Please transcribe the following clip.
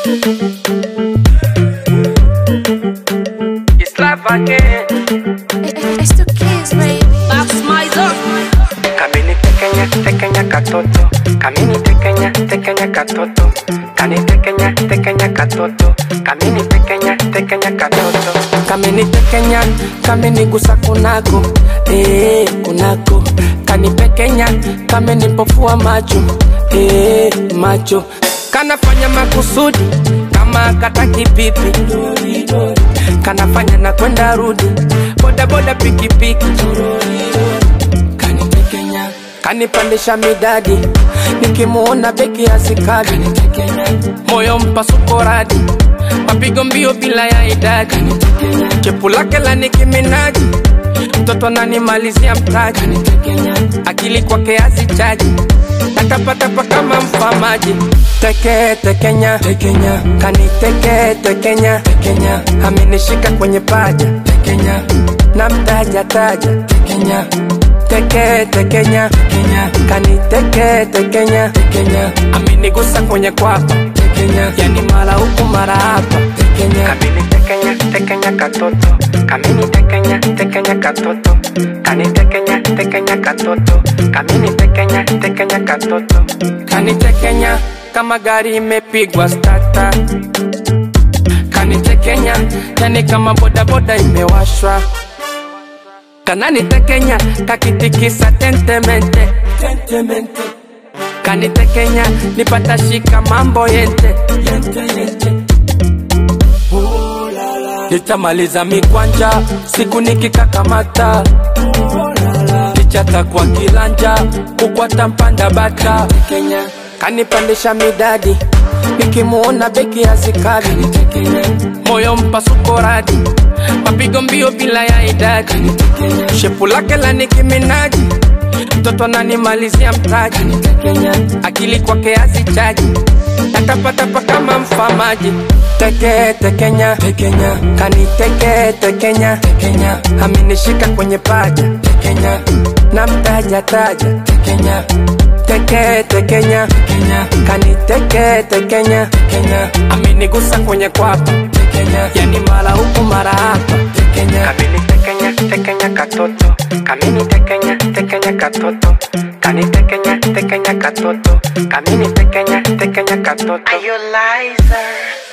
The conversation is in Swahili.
It's life again. It's the kids, baby. That's my zone. Kamini tekenya tekenya katoto. Kamini tekenya tekenya katoto. Kani tekenya tekenya katoto. Kamini tekenya tekenya katoto. Kamini tekenya kamini gusa kunako. Eh kunako. Kani pekenya kamini pofua macho. Eh macho. Kanafanya makusudi kama kataki pipi. Kanafanya na kwenda rudi. Boda boda pikipiki. Kanitekenya kanipandisha midadi nikimuona beki ya sikadi moyo mpasuko radi mapigo mbio bila ya idadi chepu lake la nikiminaji mtoto ananimalizia mtaji akili kwake hazichaji natapatapa kama mfamaji teke tekenya tekenya kaniteke tekenya tekenya amenishika kwenye paja tekenya na mtaja taja tekenya teke tekenya tekenya kaniteke tekenya tekenya amenigusa kwenye kwapa tekenya yani mara huku mara hapa tekenya kamini tekenya tekenya katoto kamini tekenya tekenya katoto kani tekenya tekenya katoto kamini tekenya tekenya katoto kani tekenya kama gari imepigwa stata kanitekenya yani kama bodaboda imewashwa kananitekenya kakitikisa tentemente tentemente kanitekenya nipata shika mambo yente yente yente nitamaliza mikwanja siku nikikakamata kichata kwa kilanja kukwata mpanda bata Kenya kanipandisha midadi nikimuona beki ya sikadi moyo mpasuko radi mapigo mbio bila ya idadi shepu lake la nikiminaji mtoto ananimalizia mtaji akili kwake hazichaji natapatapa kama mfamaji teke tekenya tekenya kaniteke tekenya tekenya amenishika kwenye paja tekenya na mtaja taja tekenya teke tekenya tekenya kaniteke tekenya tekenya amenigusa kwenye kwapa tekenya yani mara huku mara hapa tekenya kamini tekenya tekenya katoto kamini tekenya tekenya katoto kani tekenya tekenya katoto kamini tekenya tekenya katoto Are you liar?